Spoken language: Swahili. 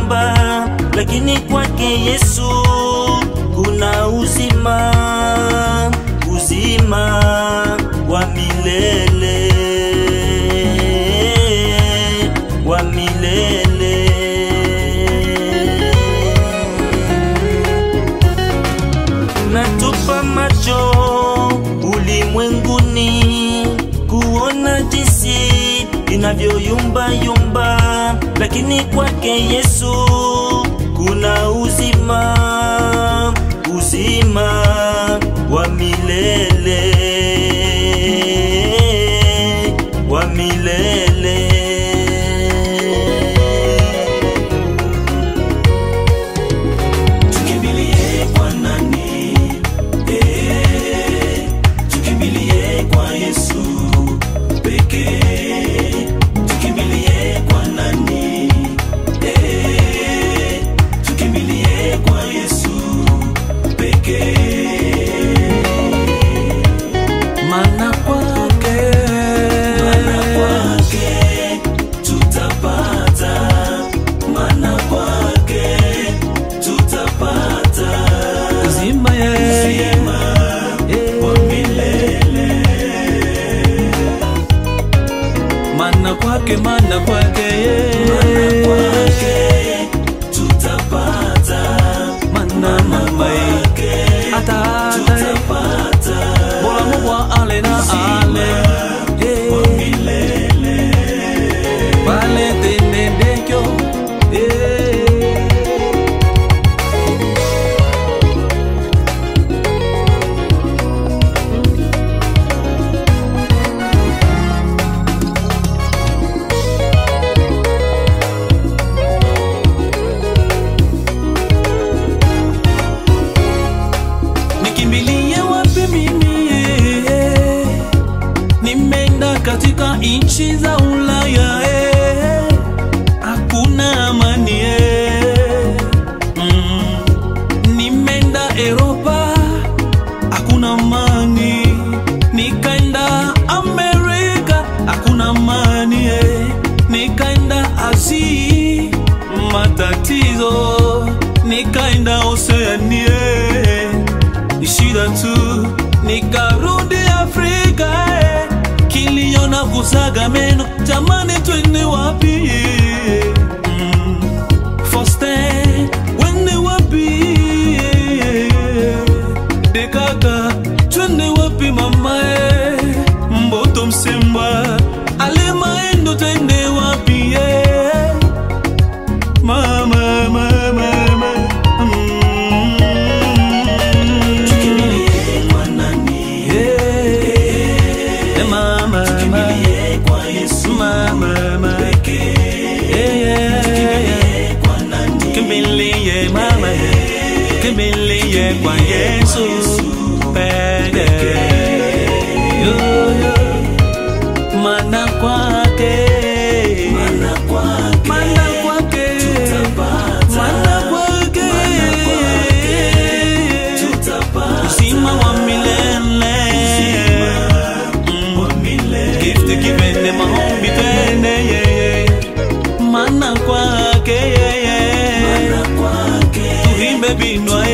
yumba, lakini kwake Yesu kuna uzima, uzima wa milele, wa milele. Natupa macho ulimwenguni kuona jinsi inavyoyumba yumba, lakini kwake Yesu kuna uzima, uzima wa milele, wa milele. Tukimbilie kwa nani? Eh, tukimbilie kwa Yesu pekee. Tukimbilie kwa nani? Eh, tukimbilie kwa Yesu pekee. Maana kwake Maana kwake tutapata, maana kwake tutapata uzima yeye uzima wa milele. maana kwake maana kwake Maana yeye kwake tutapata, maana mama yeye kwake ata ata tutapata bora mubwa ale na ale milele. Vale tenendekyo eh. Nikimbilie wapi mimi eh? Nimeenda katika nchi za Ulaya eh. Hakuna amani eh. mm. Nimeenda Europa hakuna amani. Nikaenda Amerika hakuna amani eh. Nikaenda Asia matatizo. Nikaenda Oceania ni shida tu. Nikarudi Afrika eh. kilio na kusaga meno, jamani, twende wapi? Mm. Faustin, wende wapi? Dekaka, twende wapi mama? eh? Mboto Msemba, Alemaendo, twende wapi? eh? Mama, mama, mama. Mm. Tukimbilie kwa nani? Eh, mama, mama. Tukimbilie kwa Yesu Mama, mama. pekee. Eh, yeah. Tukimbilie kwa nani? Kimbilie mama, kimbilie kwa Yesu peke. Yo, yo. Maana kwake, Maana kwake maana kwake, tutapata, maana kwake, maana kwake tutapata uzima wa milele. wa milele. Gift given maombi twende yeye, maana kwake yeye, Maana kwake tuimbe binwa